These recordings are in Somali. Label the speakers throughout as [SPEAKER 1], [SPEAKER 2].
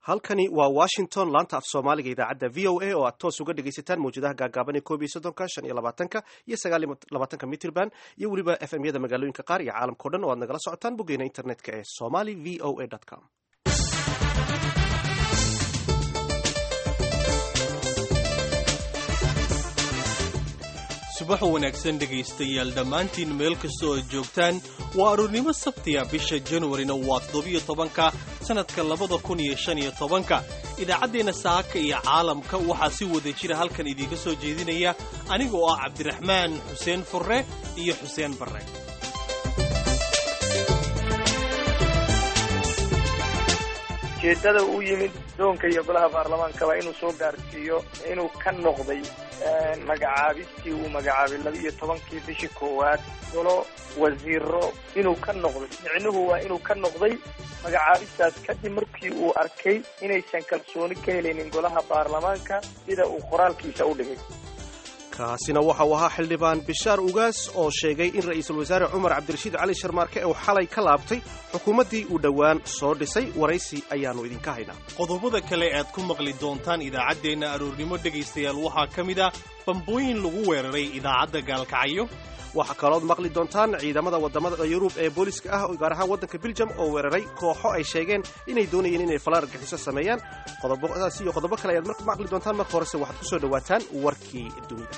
[SPEAKER 1] halkani waa washington laanta af soomaaliga idaacadda v o a oo aad toos uga dhegaysataan mawjadaha gaagaaban ee koob iyo soddonka shan iyo labaatanka iyo sagaal iyo labaatanka mitrband iyo weliba f m yada magaalooyinka qaar iyo caalamkao dhan oo aad nagala socotaan boggeena internetka ee somali v o a com
[SPEAKER 2] subax wanaagsan dhegaystayaal dhammaantiin meel kasta oo joogtaan waa aroornimo sabtiya bisha januarina waa toddobiyo tobanka sannadka labada kun iyo shan iyo tobanka idaacaddeenna saaka iyo caalamka waxaa si wada jira halkan idiinka soo jeedinaya aniga oo ah cabdiraxmaan xuseen furre iyo xuseen barre
[SPEAKER 3] ujeedada uu yimid doonka iyo golaha baarlamaankaba inuu soo gaarsiiyo inuu ka noqday magacaabistii uu magacaabay laba iyo tobankii bishii koowaad golo wasiiro inuu ka noqday micnuhu waa inuu ka noqday magacaabistaas kadib markii uu arkay inaysan kalsooni ka helaynin golaha baarlamaanka sida uu qoraalkiisa u dhigay
[SPEAKER 1] kaasina waxa uu ahaa xildhibaan bishaar ugaas oo sheegay in ra'iisul wasaare cumar cabdirashiid cali sharmaarke uu xalay ka laabtay xukuumaddii uu dhowaan soo dhisay waraysi ayaannu idinka haynaa
[SPEAKER 2] qodobada kale aad ku maqli doontaan idaacaddeenna aroornimo dhegaystayaal waxaa ka mid ah bambooyin lagu weeraray idaacadda gaalkacyo
[SPEAKER 1] waxaa kalood maqli doontaan ciidamada wadamada yurub ee booliska ah gaar ahaan waddanka biljam oo weeraray kooxo ay sheegeen inay doonayeen inay falaar argaxiso sameeyaan qodobadaas iyo qodobo kale ayaad maqli doontaan marka horese waxaad ku soo dhowaataan warkii dunida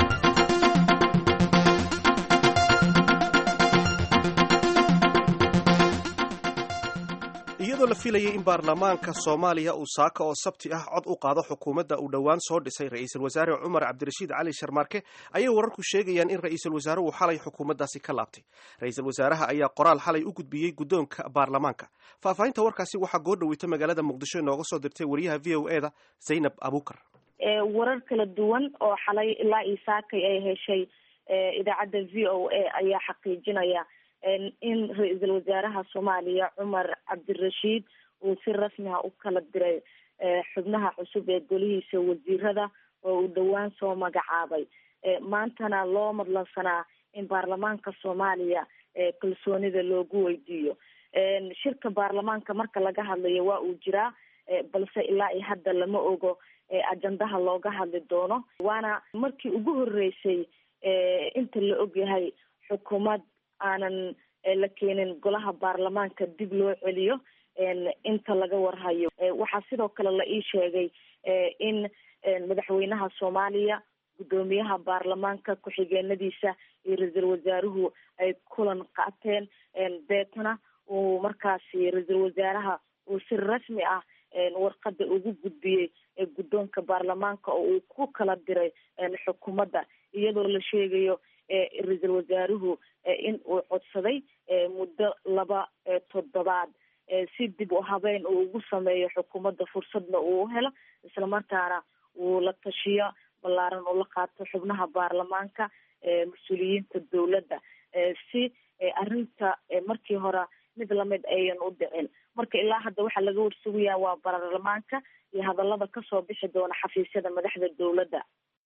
[SPEAKER 1] iyadoo la filayay in baarlamaanka soomaaliya uu saaka oo sabti ah cod u qaado xukuumadda uu dhowaan soo dhisay ra'iisul wasaare cumar cabdirashiid cali sharmaarke ayay wararku sheegayaan in ra'iisul wasaare uu xalay xukuumaddaasi ka laabtay ra'iisul wasaaraha ayaa qoraal xalay u gudbiyey guddoonka baarlamaanka faahfaahinta warkaasi waxaa goo dhoweyta magaalada muqdisho inooga soo dirtay wariyaha v o e da zaynab abuukar
[SPEAKER 4] warar kala duwan oo xalay ilaa iyo saakay ay heshay idaacadda v o a ayaa xaqiijinaya in ra-iisul wasaaraha soomaaliya cumar cabdirashiid uu si rasmi ah u kala diray xubnaha cusub ee golihiisa wasiirada oo uu dhowaan soo magacaabay maantana loo madlansanaa in baarlamaanka soomaaliya kalsoonida loogu weydiiyo shirka baarlamaanka marka laga hadlayo waa uu jiraa balse ilaa iyo hadda lama ogo ajandaha looga hadli doono waana markii ugu horeysay inta la ogyahay xukuumad aanan la keenin golaha baarlamaanka dib loo celiyo inta laga warhayo waxaa sidoo kale la ii sheegay in madaxweynaha soomaaliya guddoomiyaha baarlamaanka ku-xigeenadiisa iyo ra-iisul wasaaruhu ay kulan qaateen deetana uu markaasi ra-iisul wasaaraha uu si rasmi ah warqada ugu gudbiyey guddoonka baarlamaanka oo uu ku kala diray xukuumadda iyadoo la sheegayo ra-iisul wasaaruhu in uu codsaday muddo laba toddobaad si dib u habeyn uu ugu sameeyo xukuumadda fursadna uu helo islamarkaana uu la tashiyo ballaaran uu la qaato xubnaha baarlamaanka mas-uuliyiinta dowladda si arrinta markii hore mid lamid ayan u dhicin marka ilaa hadda waxaa laga warsugayaa waa baarlamaanka iyo hadallada kasoo bixi doona xafiisyada madaxda dowladda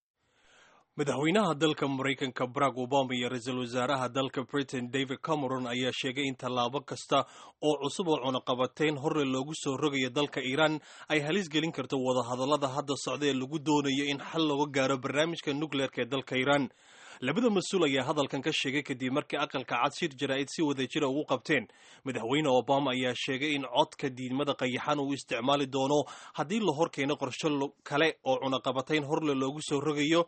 [SPEAKER 2] madaxweynaha dalka maraykanka barack obama iyo ra-iisul wasaaraha dalka britain david cameron ayaa sheegay in tallaabo kasta oo cusub oo cunaqabateyn horre loogu soo rogayo dalka iiraan ay halis gelin karto wadahadallada hadda socda ee lagu doonayo in xal looga gaaro barnaamijka nukleerka ee dalka iiraan labada mas-uul ayaa hadalkan ka sheegay kadib markii aqalka cad shir jaraa'id si wada jira ugu qabteen madaxweyne obama ayaa sheegay in codka diidmada qayaxan uu isticmaali doono haddii la horkeeno qorsho kale oo cunaqabatayn horle loogu soo rogayo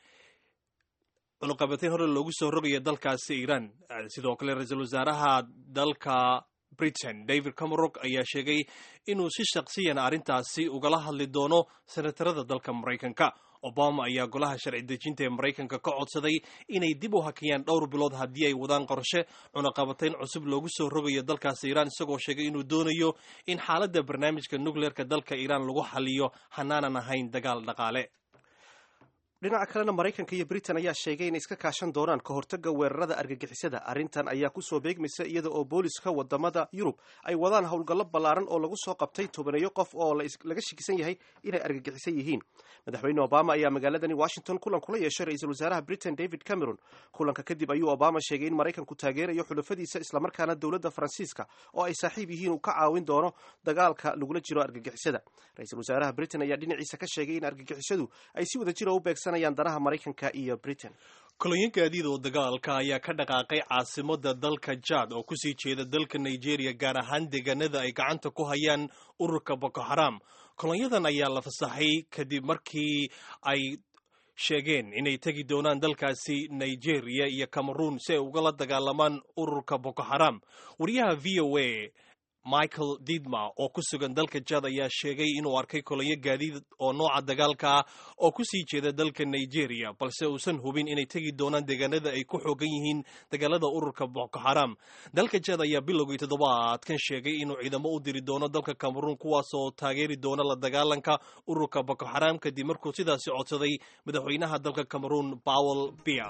[SPEAKER 2] cunuqabateyn hore loogu soo rogayo dalkaasi iiraan sidoo kale ra-iisul wasaaraha dalka britain david cameron ayaa sheegay inuu si shaqsiyan arrintaasi ugala hadli doono senatarada dalka maraykanka obama ayaa golaha sharci dejinta ee maraykanka ka codsaday inay dib u hakiyaan dhowr bilood haddii ay wadaan qorshe cunaqabateyn cusub loogu soo rogayo dalkaasi iiraan isagoo sheegay inuu doonayo in xaaladda barnaamijka nukleerka dalka iiraan lagu xaliyo hanaanan ahayn dagaal dhaqaale
[SPEAKER 1] dhinaca kalena maraykanka iyo britain ayaa sheegay inay iska kaashan doonaan ka hortagga weerarada argagixisada arrintan ayaa kusoo beegmaysa iyada oo booliska wadamada yurub ay wadaan howlgallo ballaaran oo lagu soo qabtay tobaneeyo qof oo laga shakisan yahay inay argagixisan yihiin madaxweyne obama ayaa magaaladani washington kulan kula yeeshay ra-iisul wasaaraha britain david cameron kulanka kadib ayuu obama sheegay in maraykanku taageerayo xulafadiisa islamarkaana dowladda faransiiska oo ay saaxiib yihiin uu ka caawin doono dagaalka lagula jiro argagixisada ra-iisul wasaaraha britain ayaa dhinaciisa ka sheegay in argagixisadu ay si wada jira u beegsanayaan danaha maraykanka iyo britain
[SPEAKER 2] kolonyo gaadiid oo dagaalka ayaa ka dhaqaaqay caasimada dalka jad oo kusii jeeda dalka nigeria gaar ahaan deegaanada ay gacanta ku hayaan ururka boko haram kolonyadan ayaa la fasaxay kadib markii ay sheegeen inay tegi doonaan dalkaasi nigeria iyo cameroon si ay ugala dagaalamaan ururka boko haram wariyaha v o a michael didma oo ku sugan dalka jad ayaa sheegay inuu arkay kolonyo gaadiid oo nooca dagaalka ah oo kusii jeeda dalka nigeria balse uusan hubin inay tegi doonaan deegaanada ay ku xoogan yihiin dagaalada ururka boko haram dalka jad ayaa bilowgii toddobaadkan sheegay inuu ciidamo u diri doono dalka cameroon kuwaas oo taageeri doona la dagaalanka ururka boko haram kadib markuu sidaasi codsaday madaxweynaha dalka cameroon powel bia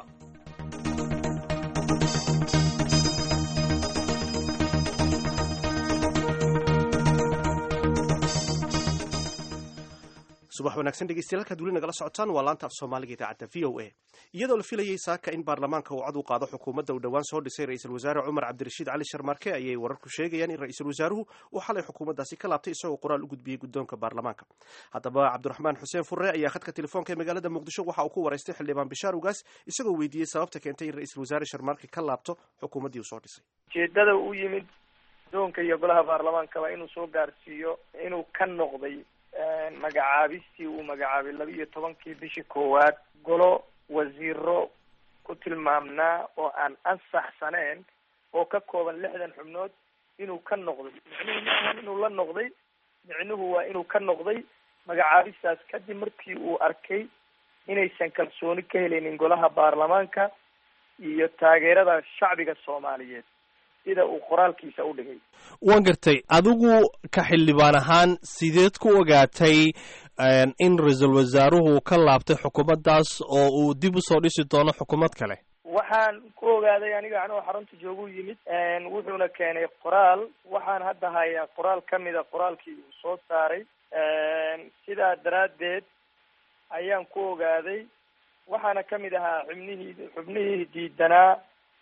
[SPEAKER 1] subax wanaagsan dhegeystayaal halkaad weli nagala socotaan waa laanta af soomaaliga idaacadda v o a iyadoo la filayay saaka in baarlamaanka uu cod u qaado xukuumadda uu dhowaan soo dhisay ra-iisul wasaare cumar cabdirashiid cali sharmaarke ayay wararku sheegayaan in ra-iisul wasaaruhu uu xalay xukuumaddaasi ka laabtay isagoo qoraal u gudbiyey guddoonka baarlamaanka haddaba cabdiraxmaan xuseen furre ayaa khadka telefoonka ee magaalada muqdisho waxa uu ku waraystay xildhibaan bishaar ugaas isagoo weydiiyey sababta keentay in ra-iisul wasaare sharmaarke ka laabto xukuumaddii uu soo dhisay
[SPEAKER 3] ujeedada u yimid guddoonka iyo golaha baarlamaankaba inuu soo gaarsiiyo inuu ka noqday magacaabistii uu magacaabay laba iyo tobankii bishii koowaad golo wasiiro ku tilmaamnaa oo aan ansaxsaneen oo ka kooban lixdan xubnood inuu ka noqday micnuhu maahan inuu la noqday micnuhu waa inuu ka noqday magacaabistaas kadib markii uu arkay inaysan kalsooni ka helaynin golaha baarlamaanka iyo taageerada shacbiga soomaaliyeed sida uu qoraalkiisa u dhigay
[SPEAKER 2] waan gartay adigu ka xildhibaan ahaan sideed ku ogaatay in ra-iisul wasaaruhu ka laabtay xukuumaddaas oo uu dib usoo dhisi doono xukuumad kale
[SPEAKER 3] waxaan ku ogaaday aniga anoo xarunta joogu yimid wuxuuna keenay qoraal waxaan hadda hayaa qoraal ka mida qoraalkii uu soo saaray sidaa daraaddeed ayaan ku ogaaday waxaana kamid ahaa xubnihii xubnihii diidanaa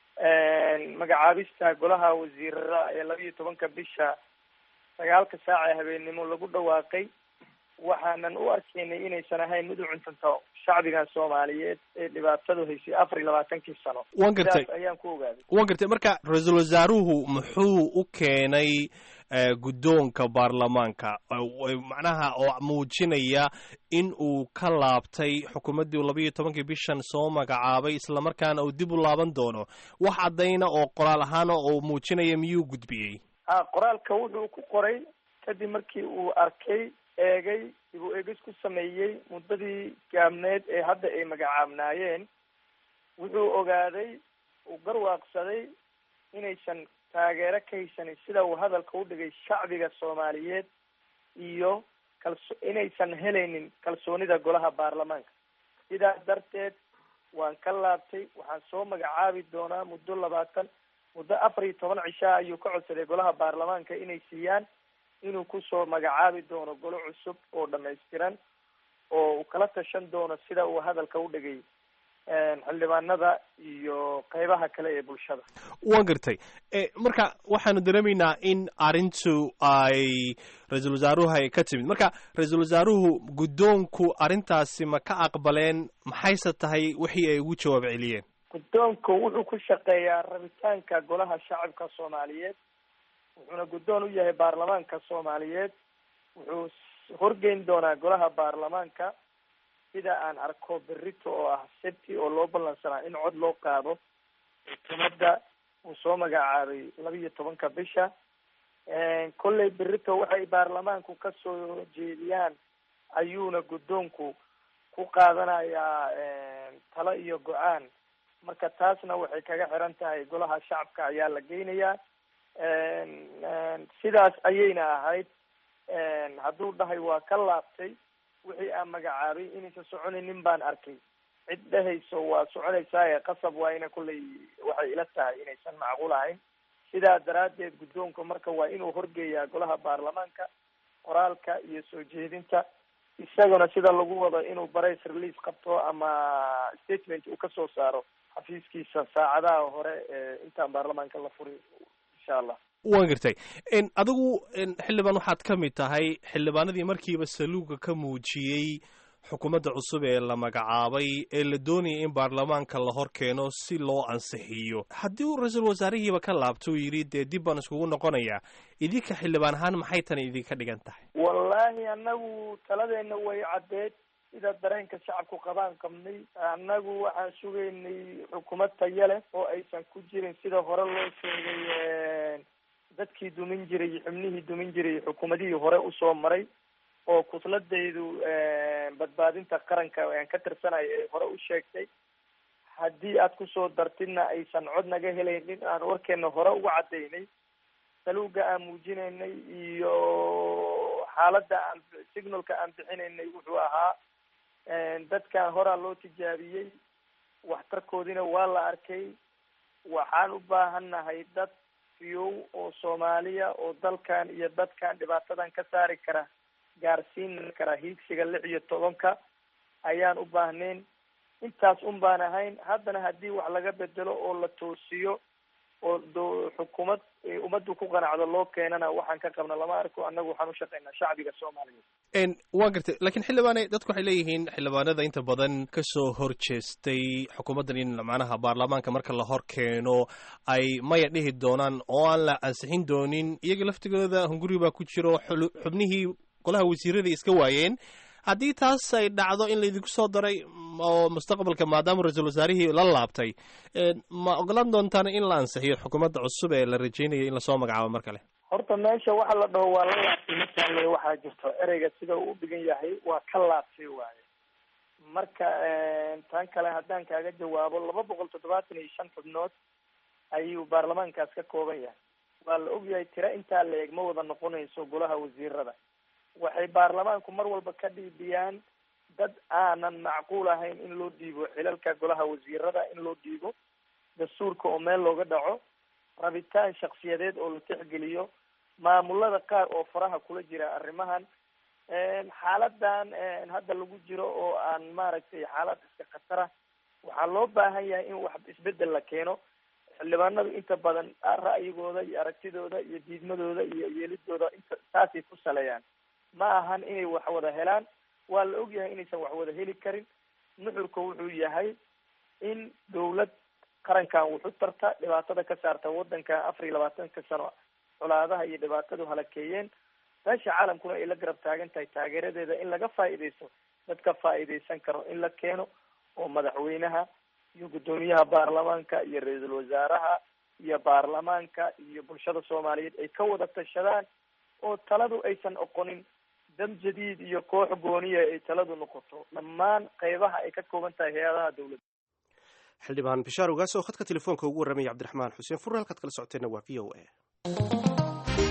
[SPEAKER 3] magacaabista golaha wasiirada ee laba iyo tobanka bisha sagaalka saaca ee habeennimo lagu dhawaaqay waxaanan u arkaynay inaysan ahayn mid u cuntanto shacbigan soomaaliyeed ee dhibaatadu haysay afar iyo labaatankii sano
[SPEAKER 2] waan gartay
[SPEAKER 3] sidaas ayaan ku ogaaday
[SPEAKER 2] waan gartay marka ra-iisul wasaaruhu muxuu u keenay guddoonka baarlamaanka macnaha oo muujinaya in uu ka laabtay xukuumaddii laba iyo tobankii bishan soo magacaabay islamarkaana uu dib u laaban doono wax caddayna oo qoraal ahaana oo muujinaya miyuu gudbiyey
[SPEAKER 3] ha qoraalka wuxuu ku qoray kadib markii uu arkay eegay dib u eegis ku sameeyey muddadii gaabneed ee hadda ay magacaabnaayeen wuxuu ogaaday uu garwaaqsaday inaysan taageero ka haysanin sida uu hadalka u dhigay shacbiga soomaaliyeed iyo kalso inaysan helaynin kalsoonida golaha baarlamaanka sidaas darteed waan ka laabtay waxaan soo magacaabi doonaa muddo labaatan muddo afar iyo toban cishaa ayuu ka codsaday golaha baarlamaanka inay siiyaan inuu kusoo magacaabi doono golo cusub oo dhamaystiran oo uu kala tashan doono sida uu hadalka u dhigay xildhibaanada iyo qeybaha kale ee bulshada
[SPEAKER 2] waan gartay marka waxaanu dareemaynaa in arrintu ay ra-iisul wasaaruhu ay ka timid marka ra-iisul wasaaruhu guddoonku arrintaasi ma ka aqbaleen maxayse tahay wixii ay ugu jawaab celiyeen
[SPEAKER 3] guddoonku wuxuu ku shaqeeyaa rabitaanka golaha shacabka soomaaliyeed wuxuuna guddoon u yahay baarlamaanka soomaaliyeed wuxuu horgeyn doonaa golaha baarlamaanka sida aan arko berito oo ah sabti oo loo ballansanaa in cod loo qaado xukuumadda uu soo magacaabay laba iyo tobanka bisha kolley berito waxay baarlamaanku kasoo jeediyaan ayuuna guddoonku ku qaadanayaa talo iyo go-aan marka taasna waxay kaga xiran tahay golaha shacabka ayaa la geynayaa sidaas ayayna ahayd hadduu dhahay waa ka laabtay wixii aan magacaabay inaysan soconaynin baan arkay cid dhehayso waa soconaysaaye qasab waa ina kolley waxay ila tahay inaysan macquul ahayn sidaa daraaddeed guddoonka marka waa inuu horgeeyaa golaha baarlamaanka qoraalka iyo soo jeedinta isaguna sida lagu wado inuu barays release qabto ama statement uu kasoo saaro xafiiskiisa saacadaha hore intaan baarlamaanka la furin insha allah
[SPEAKER 2] waan gartay adigu xildhibaan waxaad ka mid tahay xildhibaanadii markiiba saluuga ka muujiyey xukuumadda cusub ee la magacaabay ee la doonayay in baarlamaanka la hor keeno si loo ansixiyo haddii uu ra-iisul wasaarihiiba ka laabto uu yidhi dee dib baan iskugu noqonayaa idinka xildhibaan ahaan maxay tani idinka dhigan tahay
[SPEAKER 3] wallaahi annagu taladeena way caddeed sida dareenka shacabku qabaan qabnay annagu waxaan sugaynay xukuumad taya leh oo aysan ku jirin sida hore loo sheegay dadkii dumin jiray xubnihii dumin jiray xukuumadihii hore usoo maray oo kutladaydu badbaadinta qaranka aan ka tirsanayo ay hore u sheegtay haddii aad kusoo dartidna aysan cod naga helaynin aan warkeena hore uga cadaynay saluuga aan muujinaynay iyo xaaladda aan signalka aan bixinaynay wuxuu ahaa dadkan horaa loo tijaabiyey waxtarkoodina waa la arkay waxaan u baahannahay dad fiyow oo soomaaliya oo dalkan iyo dadkan dhibaatadan ka saari kara gaarsiin kara hiigsiga lix iyo tobanka ayaan u baahnayn intaas un baan ahayn haddana haddii wax laga bedelo oo la toosiyo oo do xukuumad ummaddu ku qanacdo loo keenana waxaan ka qabna lama arko annagu waxaan u shaqaynaa shacbiga soomaaliyeed
[SPEAKER 2] waa gartay lakiin xildhibaane dadku waxay leeyihiin xildhibaanada inta badan kasoo horjeestay xukuumaddan in macnaha baarlamaanka marka la hor keeno ay maya dhihi doonaan oo aan la ansixin doonin iyaga laftigooda hunguri baa ku jiro xubnihii golaha wasiirada iska waayeen haddii taas ay dhacdo in laydinku soo daray oo mustaqbalka maadaama ra-iisul wasaarihii la laabtay ma ogolaan doontaan in la ansixiyo xukuumadda cusub ee la rajaynayo in lasoo magacaabo mar kale
[SPEAKER 3] horta meesha waxa la dhaho waa la laabtay markaan waxaa jirto ereyga sida uu u dhigan yahay waa ka laabtay waaye marka tan kale haddaan kaaga jawaabo laba boqol toddobaatan iyo shan xubnood ayuu baarlamaankaas ka kooban yahay waa la ogyahay tiro intaa la eg ma wada noqonayso golaha wasiirada waxay baarlamaanku mar walba ka dhiibiyaan dad aanan macquul ahayn in loo dhiibo xilalka golaha wasiirada in loo dhiibo dastuurka oo meel looga dhaco rabitaan shaksiyadeed oo la tixgeliyo maamulada qaar oo faraha kula jira arrimahan xaaladan hadda lagu jiro oo aan maaragtay xaalad iska khatara waxaa loo baahan yahay in wax isbedel la keeno xildhibaanadu inta badan ra'yigooda iyo aragtidooda iyo diidmadooda iyo yeelidooda inta taasay ku saleeyaan ma ahan inay wax wada helaan waa la ogyahay inaysan wax wada heli karin nuxurka wuxuu yahay in dawlad qarankan wuxu tarta dhibaatada ka saarta wadankan afar iyo labaatanka sano colaadaha iyo dhibaatadu halakeeyeen meesha caalamkuna ay la garab taagan tahay taageeradeeda in laga faa'iidaysto dadka faa'iidaysan karo in la keeno oo madaxweynaha iyo guddoomiyaha baarlamaanka iyo ra-iisul wasaaraha iyo baarlamaanka iyo bulshada soomaaliyeed ay ka wada tashadaan oo taladu aysan oqonin dam jadiid iyo koox gooniya ay taladu noqoto dhammaan qeybaha ay ka kooban tahay hay-adaha dawladda
[SPEAKER 1] xildhibaan bishaar ogaas oo khadka telefoonka ugu warramaya cabdiraxmaan xuseen furre halkaad kala socoteenna waa v o a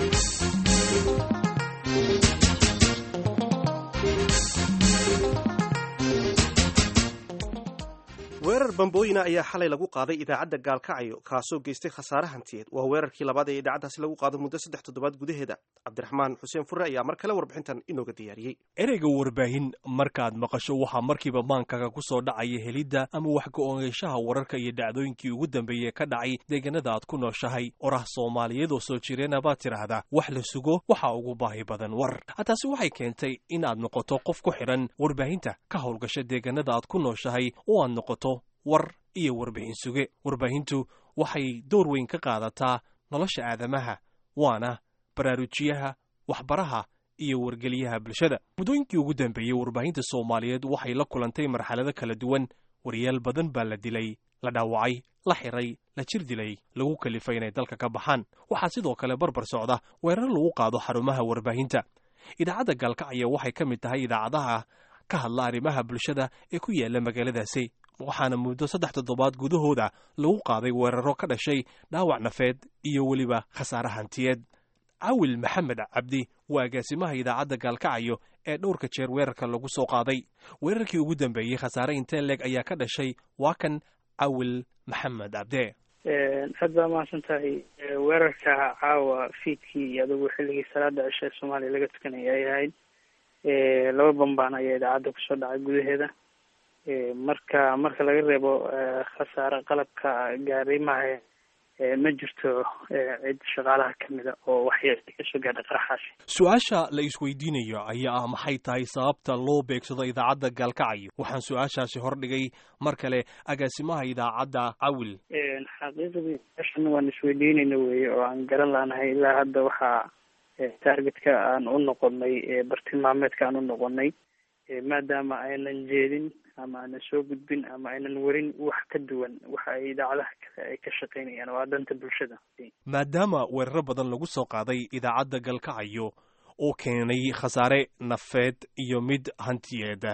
[SPEAKER 1] weerar bambooyina ayaa xalay lagu qaaday idaacadda gaalkacyo kaasoo geystay khasaare hantiyeed waa weerarkii labaad ee idaacaddaasi lagu qaado muddo saddex toddobaad gudaheeda cabdiraxmaan xuseen furre ayaa mar kale warbixintan inooga diyaariyey
[SPEAKER 2] ereyga warbaahin markaad maqasho waxaa markiiba maankaga ku soo dhacaya helidda ama wax go-oongeyshaha wararka iyo dhacdooyinkii ugu dambeeyey ka dhacay deegaanada aad ku nooshahay orah soomaaliyeed oo soo jireena baad tidhaahdaa wax la sugo waxaa ugu baahi badan war taasi waxay keentay in aad noqoto qof ku xidhan warbaahinta ka howlgasha deegaanada aad ku nooshahay oo aad noqoto war iyo warbixin suge warbaahintu waxay door weyn ka qaadataa nolosha aadamaha waana baraarujiyaha waxbaraha iyo wargeliyaha bulshada muddooyinkii ugu dambeeyey warbaahinta soomaaliyeed waxay la kulantay marxalado kala duwan wariyaal badan baa la dilay la dhaawacay la xiray la jir dilay lagu kalifay inay dalka ka baxaan waxaa sidoo kale barbar socda weerar lagu qaado xarumaha warbaahinta idaacadda gaalkacyo waxay ka mid tahay idaacadaha ka hadla arrimaha bulshada ee ku yaala magaaladaasi waxaana muddo saddex toddobaad gudahooda lagu qaaday weeraro ka dhashay dhaawac nafeed iyo weliba khasaare hantiyeed cawil maxamed cabdi waa agaasimaha idaacadda gaalkacyo ee dhowrka jeer weerarka lagu soo qaaday weerarkii ugu dambeeyey khasaare intee leeg ayaa ka dhashay waa kan cawil maxamed cabde
[SPEAKER 5] aad baa mahadsan tahay weerarka caawa fiidkii iyo adugu xilligii salaada cisha ee soomaaliya laga tukanaya ay ahayd laba bambaan ayaa idaacadda kusoo dhacay gudaheeda marka marka laga reebo khasaare qalabka gaarimaha ma jirto cid shaqaalaha kamida oo waxyeel kasoo gaadhay qaraxaasi
[SPEAKER 2] su-aasha la isweydiinayo ayaa ah maxay tahay sababta loo beegsado idaacadda gaalkacyo waxaan su-aashaasi hordhigay mar kale agaasimaha idaacadda cawil
[SPEAKER 5] xaqiiqdii meeshan waan isweydiinayna weye oo aan garan laanahay ilaa hadda waxaa targetka aan u noqonay bartilmaameedka aan u noqonay maadaama aynan jeedin ama aanan soo gudbin ama aynan werin wax ka duwan waxa ay idaacadaha kale ay ka shaqaynayaan waa danta bulshada
[SPEAKER 2] maadaama weeraro badan lagu soo qaaday idaacadda galkacyo oo keenay khasaare nafeed iyo mid hantiyeed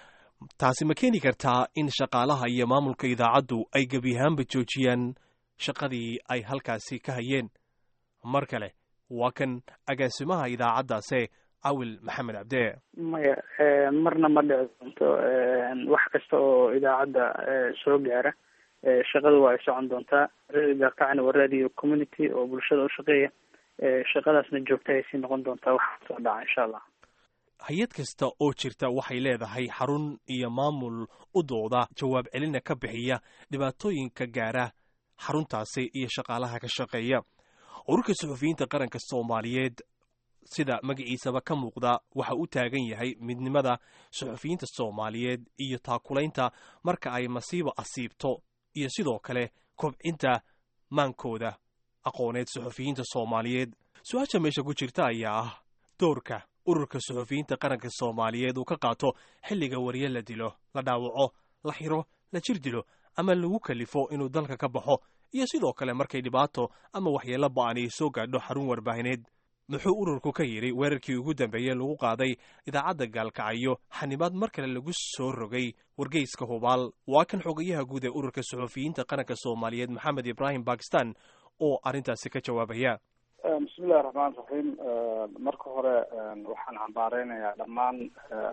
[SPEAKER 2] taasi ma keeni kartaa in shaqaalaha iyo maamulka idaacaddu ay gebi ahaanba joojiyaan shaqadii ay halkaasi ka hayeen mar kale waa kan agaasimaha idaacaddaase cawil maxamed cabde
[SPEAKER 5] maya marna ma dhici doonto wax kasta oo idaacadda soo gaara shaqada waa ay socon doontaa radio gaalkacana waa radio community oo bulshada u shaqeeya shaqadaasna joogta ay sii noqon doontaa waxa soo dhaca insha allah
[SPEAKER 2] hay-ad kasta oo jirta waxay leedahay xarun iyo maamul u dooda jawaab celina ka bixiya dhibaatooyinka gaara xaruntaasi iyo shaqaalaha ka shaqeeya ururka suxufiyiinta qaranka soomaaliyeed sida magaciisaba ka muuqda waxa u taagan yahay midnimada suxufiyiinta soomaaliyeed iyo taakulaynta marka ay masiibo asiibto iyo sidoo kale kobcinta maankooda aqooneed suxufiyiinta soomaaliyeed su-aasha meesha ku jirta ayaa ah doorka ururka suxufiyiinta qaranka soomaaliyeed uu ka qaato xilliga warye la dilo la dhaawaco la xiro la jir dilo ama lagu kalifo inuu dalka ka baxo iyo sidoo kale markay dhibaato ama waxyeello ba-an ay soo gaadho xarun warbaahineed muxuu ururku ka yidhi weerarkii ugu dambeeyey lagu qaaday idaacadda gaalkacyo xanibaad mar kale lagu soo rogay wargeyska hubaal waa kan xogayaha guud ee ururka suxufiyiinta qaranka soomaaliyeed maxamed ibraahim bakistan oo arrintaasi ka jawaabaya
[SPEAKER 6] bismillahi raxmaan raxiim marka hore waxaan cambaareynayaa dhammaan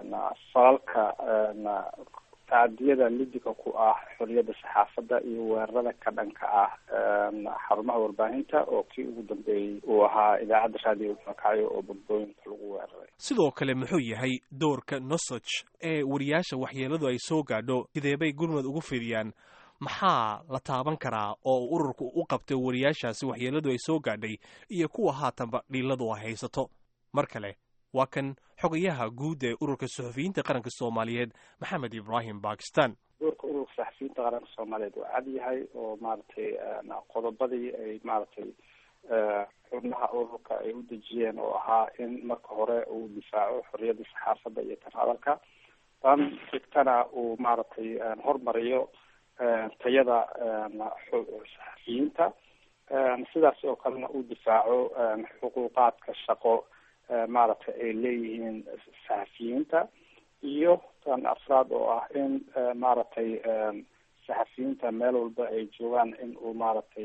[SPEAKER 6] falalka tacadiyada lidiga ku ah xoriyadda saxaafadda iyo weerarada ka dhanka ah xarumaha warbaahinta oo kii ugu dambeeyey uu ahaa idaacadda raadiyo gaalkacyo oo badbooyinka lagu weeraray
[SPEAKER 2] sidoo kale muxuu yahay doorka nosog ee wariyaasha waxyeeladu ay soo gaadho sideebay gurmud ugu fidiyaan maxaa la taaban karaa oo ururku u qabtay wariyaashaasi waxyeeladu ay soo gaadhay iyo kuwa haatanba dhiiladu ay haysato mar kale waa kan xogayaha guud ee ururka suxufiyiinta qaranka soomaaliyeed maxamed ibraahim bakistan
[SPEAKER 6] doorka ururka saxafiyiinta qaranka soomaaliyeed waa cad yahay oo maaragtay qodobadii ay maaragtay xubnaha ururka ay u dejiyeen oo ahaa in marka hore uu difaaco xoriyadda saxaafadda iyo tan hadalka tan xigtana uu maaragtay hormariyo tayada saxafiyiinta sidaas oo kalena uu difaaco xuquuqaadka shaqo maaragtay ay leeyihiin saxafiyiinta iyo tan afraad oo ah in maaragtay saxafiyiinta meel walba ay joogaan in uu maaragtay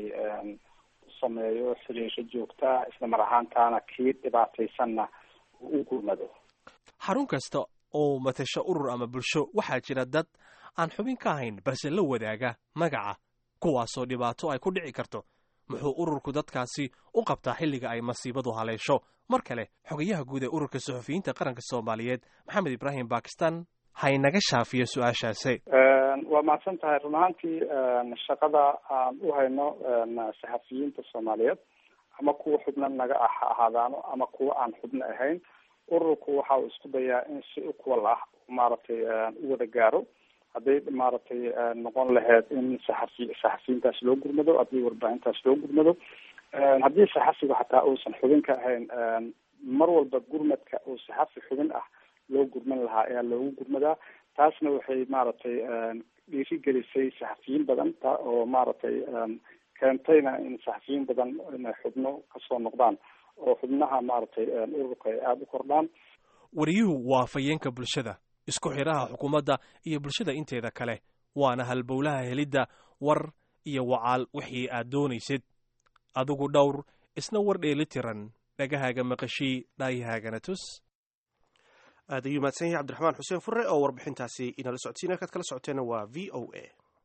[SPEAKER 6] sameeyo xiriisho joogtaa isla mar ahaantaana kii dhibaataysanna uu u gurmado
[SPEAKER 2] xarun kasta oo matasho urur ama bulsho waxaa jira dad aan xubin ka ahayn balse la wadaaga magaca kuwaasoo dhibaato ay ku dhici karto muxuu ururku dadkaasi u qabtaa xilliga ay masiibadu haleesho mar kale xogayaha guud ee ururka suxufiyiinta qaranka soomaaliyeed maxamed ibraahim bakistan haynaga shaafiyo su-aashaasi
[SPEAKER 6] waa mahadsan tahay run ahaantii shaqada aan u hayno saxafiyiinta soomaaliyeed ama kuwa xubno naga ah ha ahaadaano ama kuwa aan xubno ahayn ururku waxa uu isku dayaa in si equal ah maaragtay u wada gaaro hadday maaragtay noqon lahayd in saxafi saxafiyiintaas loo gurmado haddii warbaahintaas loo gurmado haddii saxafiga xataa uusan xubin ka ahayn mar walba gurmadka uu saxafi xubin ah loo gurman lahaa ayaa loogu gurmadaa taasna waxay maaragtay dhiirigelisay saxafiyiin badan ta oo maaragtay keentayna in saxafiyiin badan inay xubno kasoo noqdaan oo xubnaha maaragtay ururka ay aada u kordhaan
[SPEAKER 2] wariyuhu waa fayeenka bulshada isku xidhaha xukuumadda iyo bulshada inteeda kale waana halbowlaha helidda war iyo wacaal wixii aad doonaysid adigu dhowr isna war dheeli tiran dhagahaaga maqashii dhaayahaagana tus
[SPEAKER 1] aad ayuu mahadsan yahay cabdiraxmaan xuseen fure oo warbixintaasi inala socodsiin halkaad kala socoteena waa v o a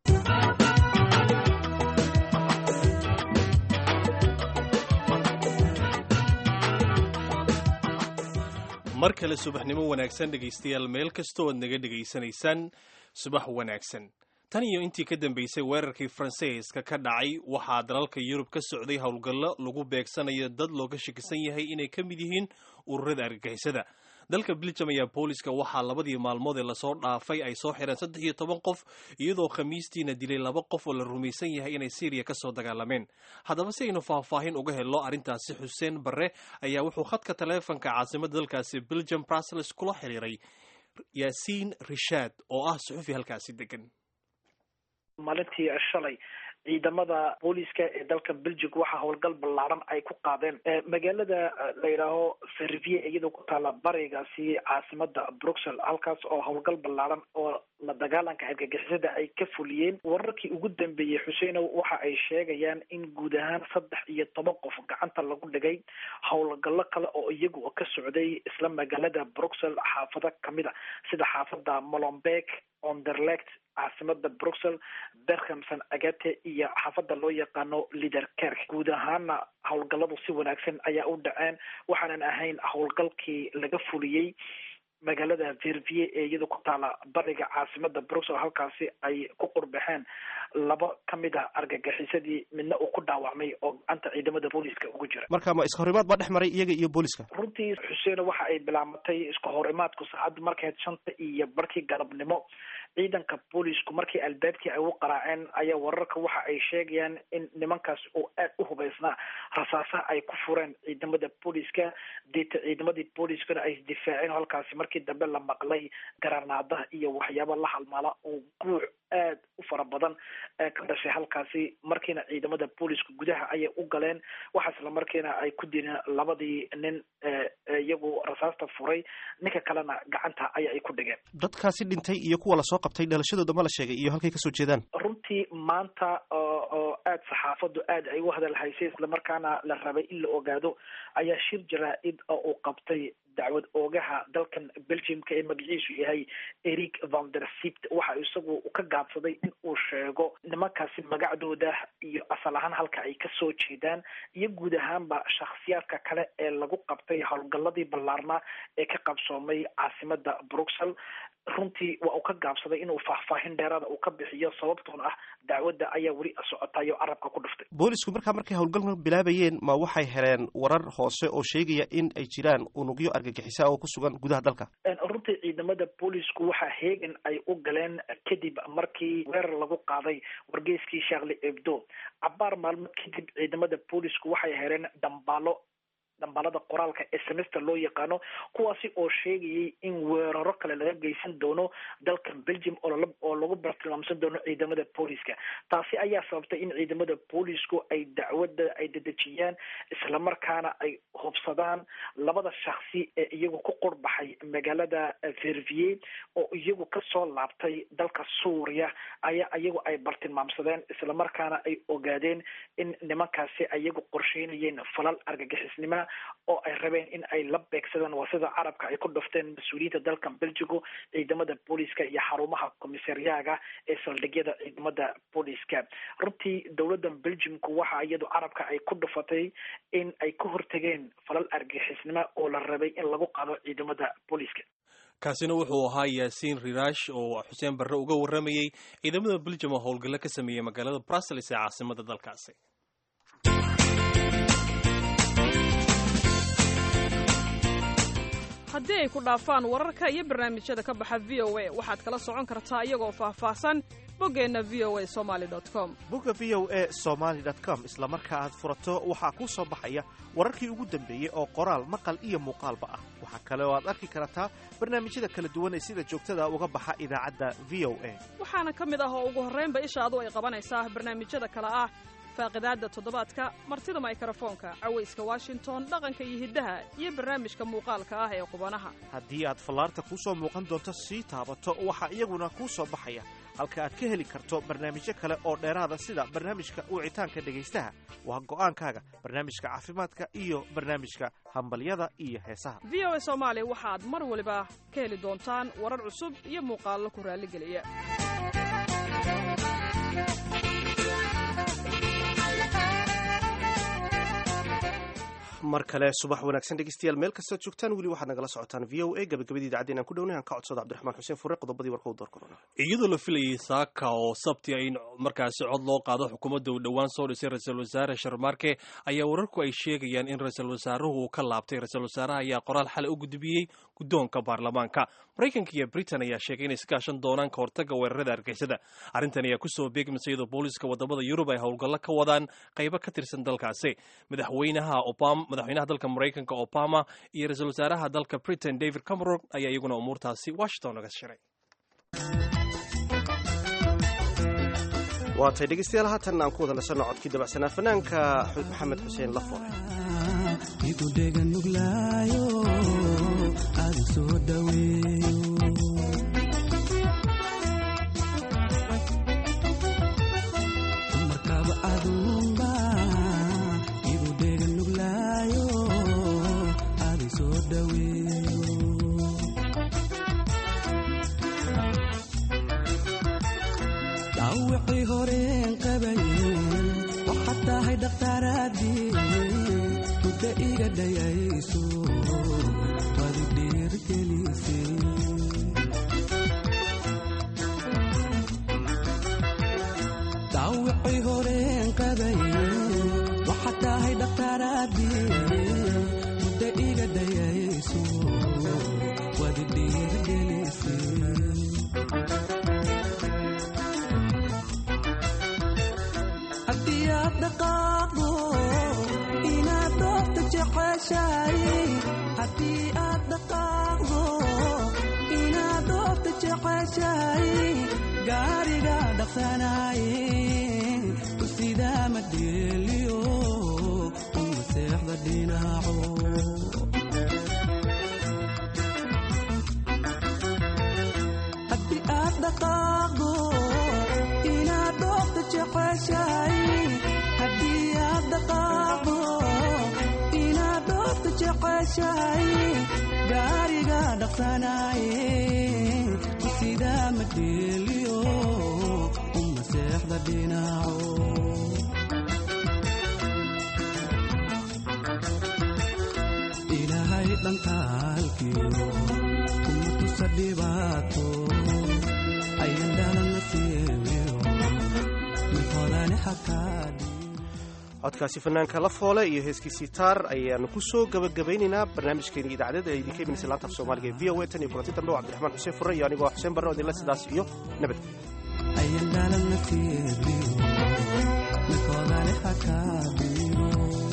[SPEAKER 2] mar kale subaxnimo wanaagsan dhegaystayaal meel kastoo aad naga dhegaysanaysaan subax wanaagsan tan iyo intii ka dambeysay weerarkii faransiiska ka dhacay waxaa dalalka yurub ka socday howlgallo lagu beegsanayo dad looga shakisan yahay inay ka mid yihiin ururada argagixisada dalka beljum ayaa booliska waxaa labadii maalmood ee lasoo dhaafay ay soo xireen saddex iyo toban qof iyadoo khamiistiina dilay laba qof oo la rumaysan yahay inay syriya ka soo dagaalameen haddaba si aynu faahfaahin uga helno arrintaasi xuseen barre ayaa wuxuu khadka taleefanka caasimadda dalkaasi beljum brussels kula xiriiray yaasiin rishaad oo ah suxufi halkaasi degan
[SPEAKER 7] maalintii shalay ciidamada booliska ee dalka belgium waxaa howlgal ballaaran ay ku qaadeen magaalada la yidhaaho servier iyadoo ku taala barigaasi caasimada bruxel halkaas oo howlgal ballaaran oo la dagaalanka argagixisada ay ka fuliyeen wararkii ugu dambeeyey xuseenow waxa ay sheegayaan in guud ahaan saddex iyo toban qof gacanta lagu dhigay howlgallo kale oo iyagu ka socday isla magaalada bruxel xaafado kamid a sida xaafada molombeek onderlect caasimada bruxel berkhamson agate iyo xaafada loo yaqaano liderkerk guud ahaana howlgalladu si wanaagsan ayaa u dhaceen waxaanan ahayn howlgalkii laga fuliyey magaalada vervier ee iyada ku taala bariga caasimada bruxel halkaasi ay ku qurbaxeen laba ka mid a argagixisadii midna uu ku dhaawacmay oo gacanta ciidamada booliska ugu jira
[SPEAKER 1] marka ma iska horimaad baa dhex maray iyaga iyo booliska
[SPEAKER 7] runtii xuseeno waxa ay bilaamatay isku horimaadku saacadda markayd shanta iyo barkii galabnimo ciidanka boolisku markii albaabkii ay u qaraaceen ayaa wararka waxa ay sheegayaan in nimankaas oo aad u hubaysnaa rasaasaha ay ku fureen ciidamada booliska deeta ciidamadii booliskana ay isdifaaceen halkaasi markii dambe la maqlay garanaadaha iyo waxyaaba la halmaala oo guuc aad u fara badan ee ka dhashay halkaasi markiina ciidamada booliska gudaha ayay u galeen waxa isla markiina ay ku dileen labadii nin iyagu rasaasta furay ninka kalena gacanta aya ay ku dhigeen
[SPEAKER 1] dadkaasi dhintay iyo kuwa lasoo qabtay dhalashadooda ma la sheegay iyo halkay kasoo jeedaan
[SPEAKER 7] runtii maanta oo aad saxaafadu aad ay u hadal haysay islamarkaana la rabay in la ogaado ayaa shir jaraa-id oo uu qabtay dacwad oogaha dalkan belgiumka ee magaciisu yahay eric vander sipt waxa isagu ka gaabsaday in uu sheego nimankaasi magacdooda iyo asal ahaan halka ay kasoo jeedaan iyo guud ahaanba shakhsiyaadka kale ee lagu qabtay howlgalladii ballaarnaa ee ka qabsoomay caasimada bruxel runtii waa uu ka gaabsaday inuu faahfaahin dheeraada uu ka bixiyo sababtoona ah dacwadda ayaa weli socotayo carabka ku dhuftay
[SPEAKER 1] boolisku markaa markay howlgalka bilaabayeen ma waxay heleen warar hoose oo sheegaya in ay jiraan unugyo argagixisa oo ku sugan gudaha dalka
[SPEAKER 7] runtii ciidamada boolisku waxaa heegan ay u galeen kadib markii weerar lagu qaaday wargeyskii shaakli ebdo cabaar maalmo kadib ciidamada boolisku waxay heleen dambaalo dambaalada qoraalka ee semester loo yaqaano kuwaasi oo sheegayay in weeraro kale laga geysan doono dalkan belgium oo lagu bartilmaamsan doono ciidamada booliska taasi ayaa sababtay in ciidamada boolisku ay dacwadda ay dedejiyaan islamarkaana ay hubsadaan labada shaksi ee iyagu ku qurbaxay magaalada vervier oo iyagu kasoo laabtay dalka suuriya ayaa iyagu ay bartilmaamsadeen islamarkaana ay ogaadeen in nimankaasi iyagu qorsheynayeen falal argagixisnima oo ay rabeen in ay la beegsadaan waa sida carabka ay ku dhufteen mas-uuliyiinta dalkan belgigu ciidamada booliska iyo xarumaha komisariyaaga ee saldhigyada ciidamada booliska runtii dowladan belgiumku waxa iyadu carabka ay ku dhufatay in ay ka hortegeen falal argixisnimo oo la rabay in lagu qaado ciidamada booliska
[SPEAKER 2] kaasina wuxuu ahaa yaasiin rirash oo xuseen barre uga warramayey ciidamada belgium oo howlgallo ka sameeyey magaalada brussels ee caasimada dalkaasi
[SPEAKER 8] haddii ay ku dhaafaan wararka iyo barnaamijyada ka baxa v o a waxaad kala socon kartaa iyagoo faahfaahsan boggeenna v o a somaali com
[SPEAKER 1] bogga v o a somaali com isla marka aad furato waxaa kuu soo baxaya wararkii ugu dambeeyey oo qoraal maqal iyo muuqaalba ah waxaa kale oo aad arki kartaa barnaamijyada kala duwan ee sida joogtada uga baxa idaacadda v o a
[SPEAKER 8] waxaana ka mid ah oo ugu horraynba ishaadu ay qabanaysaa barnaamijyada kale ah faaqidaadda toddobaadka martida maykrofoonka cawayska washington dhaqanka iyo hiddaha iyo barnaamijka muuqaalka ah ee qubanaha
[SPEAKER 1] haddii aad fallaarta kuu soo muuqan doonto sii taabato waxaa iyaguna kuu soo baxaya halka aad ka heli karto barnaamijyo kale oo dheeraada sida barnaamijka wicitaanka dhegaystaha waa go'aankaaga barnaamijka caafimaadka iyo barnaamijka hambalyada iyo heesaha
[SPEAKER 8] v o a soomaali waxaad mar waliba ka heli doontaan warar cusub iyo muuqaallo ku raalligeliya
[SPEAKER 1] mar kale subax wanaagsan dhegeystayaal meel kastaad joogtaan weli waxaad nagala socotaan v o a gabagabadii idaacadeen aan ku dhownahay aan ka codsado cabdiraxmaan xuseen fure qodobadii warka u door korona
[SPEAKER 2] iyadoo la filayay saaka oo sabti in markaasi cod loo qaado xukuumadda uu dhowaan soo dhisay ra-iisul wasaare sharmaarke ayaa wararku ay sheegayaan in ra-iisul wasaaruhu uu ka laabtay ra-iisul wasaaraha ayaa qoraal xalay u gudbiyey guddoonka baarlamaanka maraykanka iyo britain ayaa sheegay inay iskaashan doonaan ka hortagga weerarada argixisada arrintan ayaa kusoo beegmaysa iyadoo booliska wadamada yurub ay howlgallo ka wadaan qaybo ka tirsan dalkaasi madaxweynaha obama madaxweynaha dalka maraykanka obama iyo ra-iisul wasaaraha dalka britain david cameron ayaa iyaguna umuurtaasi washington naga shiray
[SPEAKER 1] waatay dhegeystayaal haatan aan ku wada nasanno codkii dabacsanaa fanaanka maxamed xuseen lafore
[SPEAKER 9] igudhega nuglaayo aadu soo dhaweeyo markaba adunba igudhega nuglaayo aadu soo dhaweeyo dhaawicii horeen qabayen waxaad tahay dhakhtaaraadii muddo iga dhayayso waadu dhiirgelisay dhaawicii horeen qabayen waxaad tahay dhakhtaaraadii muddo iga dhayayso waadu dhiirgelisay haddii aad dhaqaaqdo inaad doofta jeceshahay haddii aad dhaqaaqdo inaad doofta jeceshahay gaariga dhaqsanaye u sidaa madheeliyo u maseexda dhinaco haddii aad dhaqaaqdo inaad doofta jeceshahay haddii aad dhaqaaqdo inaad doofta jeceshahay gaariga dhaqsanaye sidaa madheeliyo u maseexda dhinaco ilaahay dhankaalkiyo kuma tusa dhibaato ayan dhalana siibiyo mid hodani xakaadhi
[SPEAKER 1] codkaasi fanaanka la foole iyo heeskiisii taar ayaanu ku soo gabagabaynaynaa barnaamijkeeni idaacadeed ee idinka imanaysa laanta af soomaaliga ee v o a tan iyo kulanti dambe waa cabdiraxmaan xuseen fure iyo anigoo xuseen barre oo idinla sidaas iyo nabadgelyo
[SPEAKER 9] ayan dhalana siibiyo mid hodani xakaadhiyo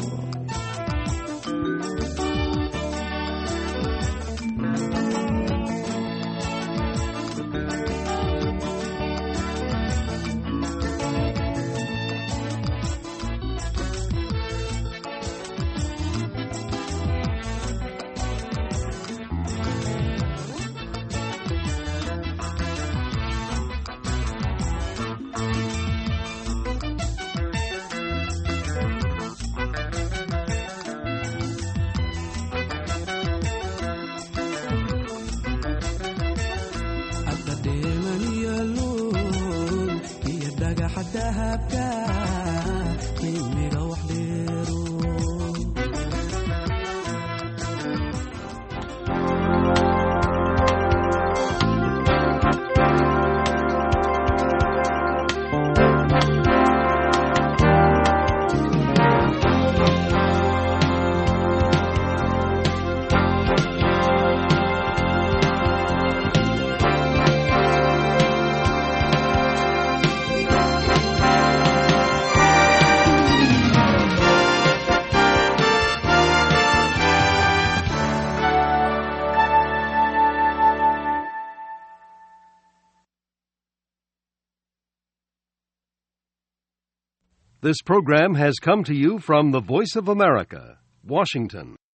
[SPEAKER 9] hadda dheeman iyo luul iyo dhagaxa dahabka qiimiga wax dheero
[SPEAKER 10] This program has come to you from the Voice of America, Washington.